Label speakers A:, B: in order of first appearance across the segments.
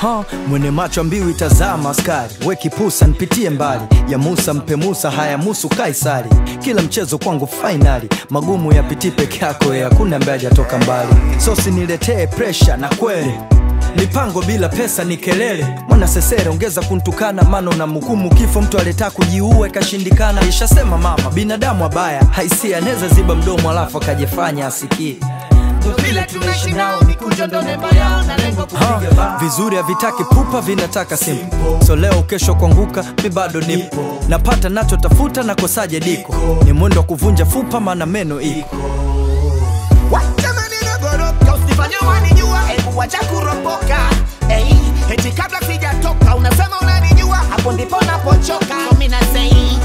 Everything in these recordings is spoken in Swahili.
A: ha, mwene macho mbiu itazama askari we kipusa nipitie mbali ya Musa mpe Musa haya musu Kaisari kila mchezo kwangu fainali magumu yapitii peke yako ya hakuna ambaye hajatoka mbali so siniletee presha na kweli mipango bila pesa ni kelele mwana sesere ongeza kuntukana mano na mhukumu kifo mtu aleta kujiua ikashindikana ishasema mama binadamu abaya haisia anaweza ziba mdomo alafu akajifanya asikii
B: vile tunaishi nao mikunjo ndo nembo yao na lengo
A: Ha,
B: kupiga bao
A: vizuri havitaki pupa vinataka simple so leo kesho kuanguka mi bado nipo napata nachotafuta na kosaje diko ni mwendo wa kuvunja fupa maana meno iko
B: Jamani nagoroka usifanye wanijua hebu wacha kuropoka hey, eti kabla sijatoka unasema unanijua hapo ndipo napochoka so mimi nasei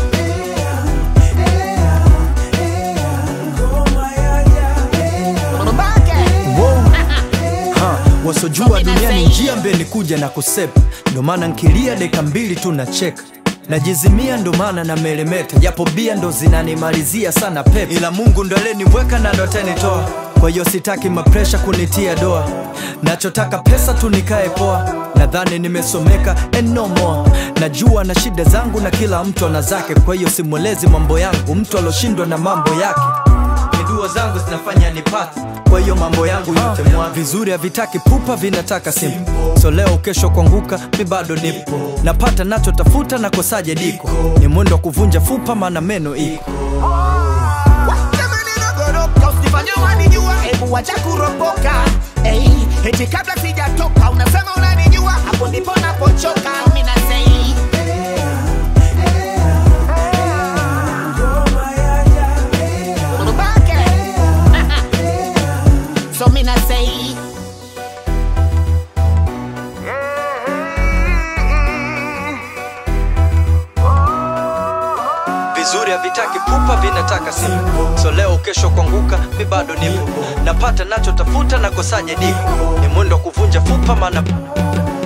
B: Mbake.
A: Wow. Ha, wasojua duniani njia mbele kuja na kusepa ndo maana nkilia deka mbili tu na cheka najizimia ndo maana na melemeta japo bia ndo zinanimalizia sana pepe ila mungu ndo aleniweka na ndo atanitoa kwa hiyo sitaki mapresha kunitia doa nachotaka pesa tu nikae poa nadhani nimesomeka and no more najua na shida zangu na kila mtu ana zake kwa hiyo simwelezi mambo yangu mtu aloshindwa na mambo yake ni dua zangu zinafanya nipate kwa hiyo mambo yangu yote mwa vizuri havitaki pupa vinataka simple so leo kesho kuanguka mi bado nipo napata nachotafuta na kosaje diko ni mwendo wa kuvunja fupa maana meno iko
B: Jamani nagoroka usifanye wanijua hebu wacha kuropoka hey, eti kabla sijatoka unasema unanijua hapo ndipo napochoka mimi nasei Mbake. so mimi nasei
A: vizuri havitaki pupa vinataka simple so leo kesho kuanguka mi bado nipo napata nachotafuta na kosaje diko ni mwendo wa kuvunja fupa maana